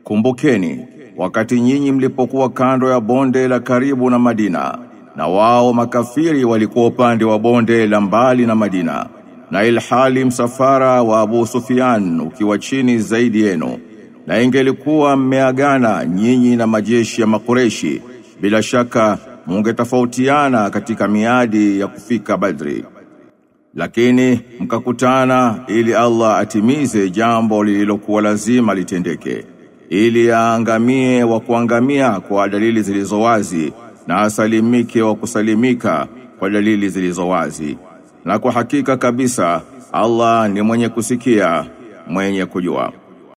Kumbukeni wakati nyinyi mlipokuwa kando ya bonde la karibu na Madina na wao makafiri walikuwa upande wa bonde la mbali na Madina na ilhali msafara wa Abu Sufyan ukiwa chini zaidi yenu na ingelikuwa mmeagana nyinyi na majeshi ya makureshi bila shaka mungetofautiana katika miadi ya kufika Badri lakini mkakutana ili Allah atimize jambo lililokuwa lazima litendeke ili aangamie wa kuangamia kwa dalili zilizo wazi na asalimike wa kusalimika kwa dalili zilizo wazi na kwa hakika kabisa Allah ni mwenye kusikia mwenye kujua